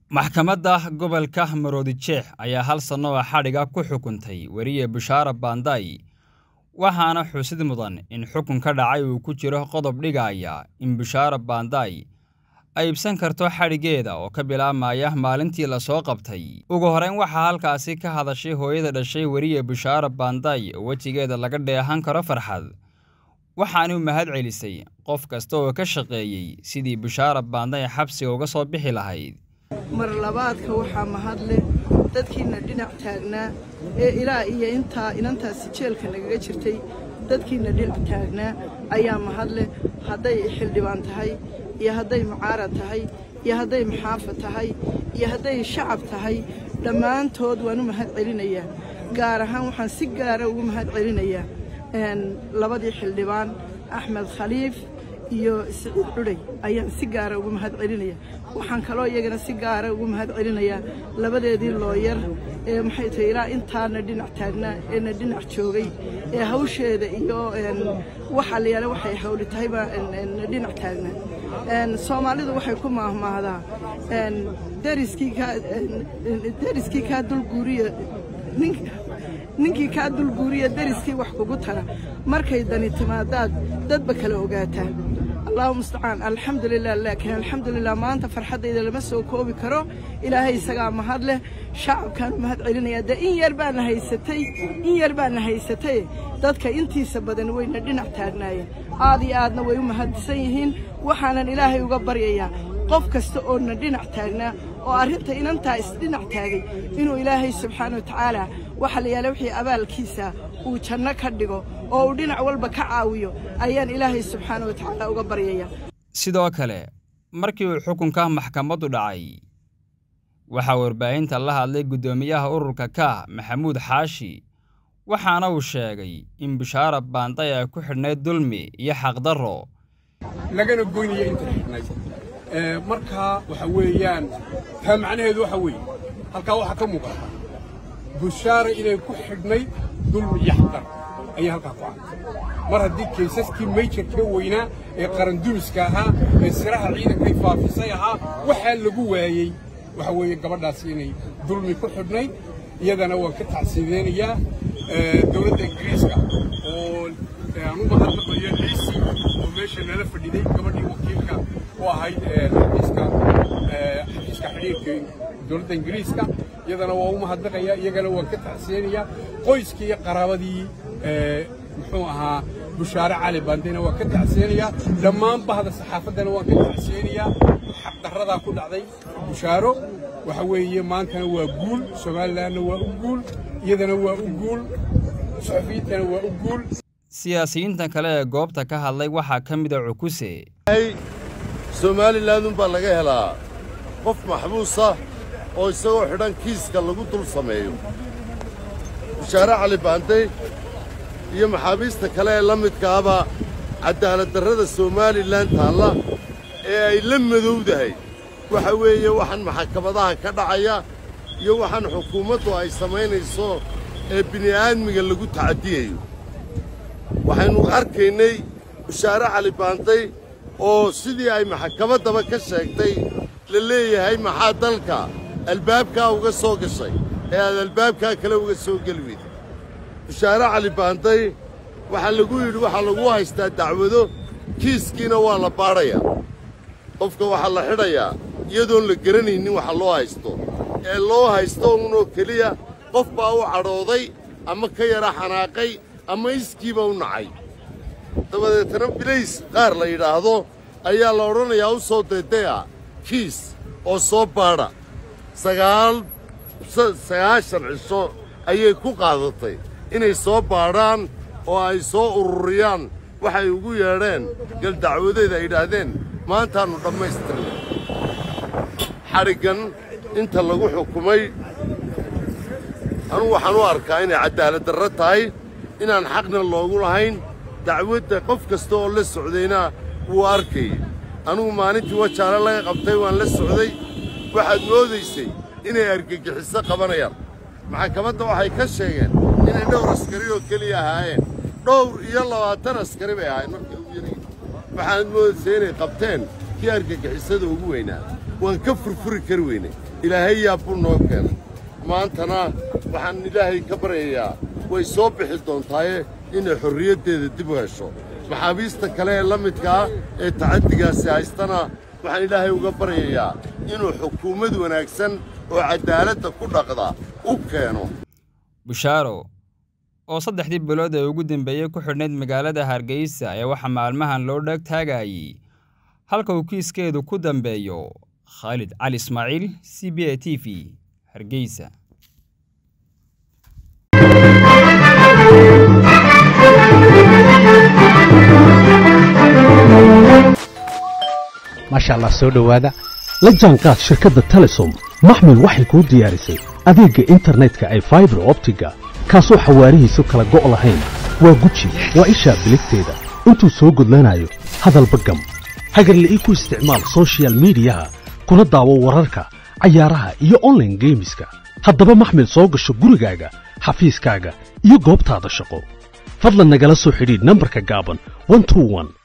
maxkamadda gobolka maroodijeex ayaa hal sanno oo xadhiga ku xukuntay weriye bushaara baanday waxaana xusid mudan in xukun ka dhacay uu ku jiro qodob dhigaya in bushaara baanday ay ibsan karto xadhiggeeda oo ka bilaabmaya maalintii lasoo qabtay ugu horrayn waxaa halkaasi ka hadashay hooyada dhashay weriye bushaara baanday oo wejigeeda laga dheehan karo farxad waxaanuu mahad celisay qof kasta oo ka shaqeeyey sidii bushaara baanday xabsiga uga soo bixi lahayd mar labaadka waxaa mahad leh dadkiina dhinac taagnaa ee ilaa iyo intaa inantaasi jeelka nagaga jirtay dadkiina dhinac taagnaa ayaa mahad leh hadday xildhibaan tahay iyo hadday mucaarad tahay iyo hadday maxaafa tahay iyo hadday shacab tahay dhammaantood waan u mahad celinayaa gaar ahaan waxaan si gaara ugu mahad celinayaa labadii xildhibaan axmed khaliif iyo siciid cudhay ayaan si gaara ugu mahad celinaya waxaan kaloo iyagana si gaara ugu mahad celinayaa labadeedii looyar ee maxay tahay ilaa intaana dhinac taagnaa eena dhinac joogay ee hawsheeda iyo waxa la yaala waxay hawli tahayba na dhinac taagnaa soomaalidu waxay ku maahmaahdaa dariskii kaa dariskii kaa dulguuriya ninkii kaa dulguuriya dariskii wax kugu tara markay dani timaadaad dadba kala ogaataa allahu mustacaan alxamdulilah laakiin alxamdulilah maanta farxaddayda lama soo koobi karo ilaahay isagaa mahad leh shacabkaan u mahad celinayaa dee in yar baana haysatay in yar baana haysatay dadka intiisa badan wayna dhinac taagnaayeen aad iyo aadna way u mahadsan yihiin waxaanan ilaahay uga baryayaa qof kasta oo na dhinac taagnaa oo arrinta inantaa isdhinac taagay inuu ilaahay subxaana wa tacaala waxa la yaala wixii abaalkiisa uu janno ka dhigo oo uu dhinac walba ka caawiyo ayaan ilaahay subxaana wa tacaala uga baryaya sidoo kale markii uu xukunka maxkamaddu dhacay waxaa warbaahinta la hadlay guddoomiyaha ururka kaah maxamuud xaashi waxaana uu sheegay in bushaara baanday ay ku xidhnayd dulmi iyo xaqdarro lagana goynaya inta xidhnayd markaa waxa weeyaan taa macnaheedu waxa weeye halkaa waxaa ka muuqata bushaara inay ku xidhnayd dulmi iyo xaqdar ayay halkaa ku cantay mar haddii kaysaskii mayjarka weynaa ee qarandumiska ahaa ee siraha ciidankay faafisay ahaa waxaa lagu waayey waxa weeye gabadhaasi inay dulmi ku xidhnayd iyadana waan ka tacsiideynayaa dowladda ingiriiska oo aan u mahadnaqayo liisi oo meesha nala fadhiday gabadhii wakiilka u ahayd xafiiska xafiiska xidhiirka dowladda ingiriiska iyadana waa u mahadnaqaya iyagana waan ka tacsiyeynayaa qoyskii iyo qaraabadii muxuu ahaa bushaare cali baandina waan ka tacsiyeynayaa dhammaan bahda saxaafaddana waan ka tacsiyeynayaa xaqdarradaa ku dhacday bushaaro waxa weeye maantana waa guul somalilanna waa u guul iyadana waa u guul suxufiyiintana waa u guul siyaasiyiinta kale ee goobta ka hadlay waxaa ka mida cukuse somalilan unbaa laga helaa qof maxbuusa oo isagoo xidhan kiiska lagu dul sameeyo bushaare cali baanday iyo maxaabiista kale ee la midkaaba caddaaladdarrada somalilan taalla ee ay la madowdahay waxa weeye waxaan maxkamadaha ka dhacaya iyo waxaan xukuumaddu ay samaynayso ee bini'aadmiga lagu tacadiyayo waxaynu arkaynay bushaare cali baanday oo sidii ay maxkamaddaba ka sheegtay la leeyahay maxaa dalka albaabkaa uga soo gashay ee aad albaabkaa kale uga soo geli weyd bushaare cali baanday waxaa lagu yidhi waxaa lagu haystaa dacwado kiiskiina waa la baadhayaa qofka waxaa la xidhayaa iyadoon la garanaynin waxa loo haysto ee loo haysto unoo keliya qof baa u cadhooday ama ka yara xanaaqay ama iskiiba u nacay dabadeetana bilays qaar la yidhaahdo ayaa la odhanayaa u soo deedaya kiis oo soo baadha sagaal sagaashan cisho ayay ku qaadatay inay soo baadhaan oo ay soo ururiyaan waxay ugu yeedheen galdacwadeed ay yidhaahdeen maantaannu dhammaystirnay xadhiggan inta lagu xukumay anugu waxaan u arkaa inay caddaaladdarro tahay inaan xaqna loogu lahayn dacwadda qof kasta oo la socdayna wuu arkayay anugu maalintii wajaale laga qabtay waan la socday waxaad moodaysay inay argagixiso qabanayaan maxkamadda waxay ka sheegeen inay dhowr askari oo keliya ahaayeen dhowr iyo labaatan askari bay ahaayeen markay ugu yarayn waxaad moodaysay inay qabteen kii argagixisada ugu weynaa waan ka furfuri kari weynay ilaahay yaab buu noo keenay maantana waxaan ilaahay ka baryayaa way soo bixi doontaaye inay xorriyaddeeda dib u hesho maxaabiista kale ee la midkaa ee tacaddigaasi haystana waxaan ilaahay uga baryayaa inuu xukuumad wanaagsan oo caddaaladda ku dhaqda u keeno bushaaro oo saddexdii bilood ee ugu dambeeyey ku xidhnayd magaalada hargeysa ayaa waxaa maalmahan loo dheg taagayey halka uu kiiskeedu ku dambeeyo khaalid cali ismaaciil c b a t v hargeysa maasha allah soo dhowaada la jaanqaad shirkadda telesom maxmil waxay kuu diyaarisay adeegga internetka ay faibar optiga kaasoo xawaarihiisu kala go' lahayn waa guji waa ishaa biligteeda intuu soo gudlanayo hadalba gam hagarla'ii ku isticmaal soshiyal miidiyaha kuna daawo wararka cayaaraha iyo onlaine geemiska haddaba maxmil soo gasho gurigaaga xafiiskaaga iyo goobtaada shaqo fadlan nagala soo xidhiidh nambarka gaaban